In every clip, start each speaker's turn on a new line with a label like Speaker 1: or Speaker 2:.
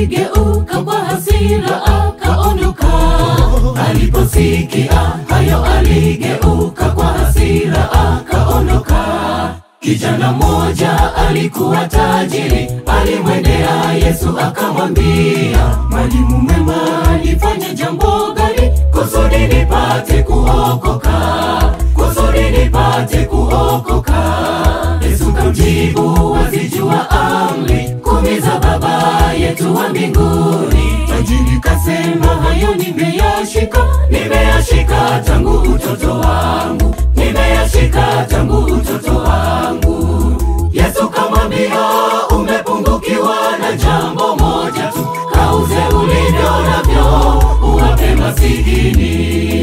Speaker 1: aligeuka kwa hasira akaondoka. Aliposikia hayo, aligeuka kwa hasira akaondoka. Kijana mmoja alikuwa tajiri, alimwendea Yesu akamwambia, Mwalimu mwema, nifanye jambo gani kusudi nipate kuokoka? Kusudi nipate kuokoka. Yesu kamjibu, wazijua amri kumi za Baba yetu wa mbinguni. Tajiri kasema, hayo nimeyashika, nimeyashika tangu utoto wangu, nimeyashika tangu utoto wangu. Yesu kamwambia, umepungukiwa na jambo moja tu, kauze ulivyo navyo uwape masikini.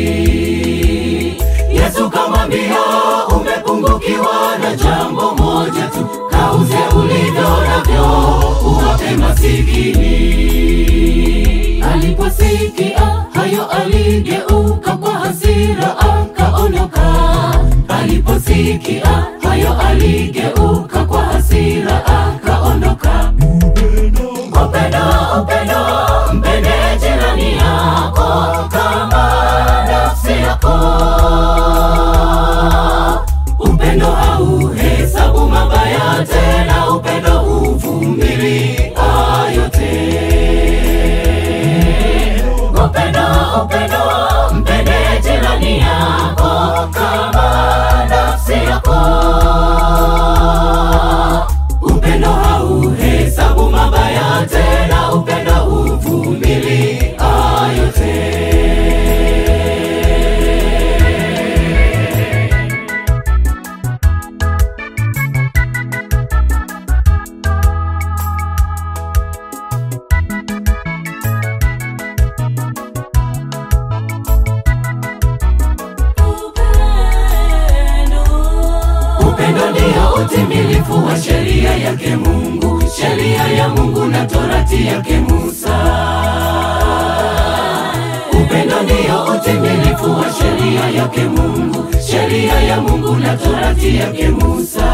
Speaker 1: Yesu kamwambia, umepungukiwa na jambo moja tu, kauze ulivyo navyo uwape masikini. Aliposikia hayo, aligeuka kwa hasira akaondoka. Aliposikia hayo, aligeuka kwa hasira akaondoka. Upendo, upendo, mpende jirani yako kama nafsi yako. Upendo hauhesabu mabaya, tena upendo huvumilia yote. Upendo, upendo, mpende jirani yako kama nafsi yako. Upendo hauhesabu mabaya, tena upendo huvumilia yote. Upendo ndio utimilifu wa sheria yake Mungu, sheria ya Mungu na torati yake Musa. Upendo ndio utimilifu wa sheria yake Mungu, sheria ya Mungu na torati yake Musa.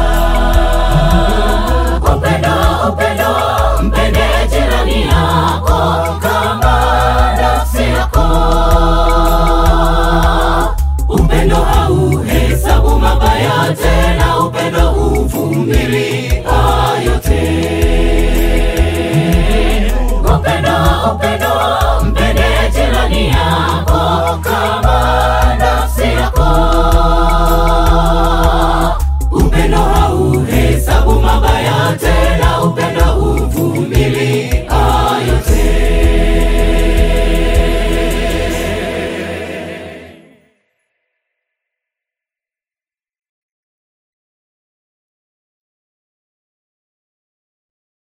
Speaker 1: Upendo, upendo, mpende jirani yako kama nafsi yako. Upendo hauhesabu mabaya, tena upendo huvumilia yote. Upendo, upendo,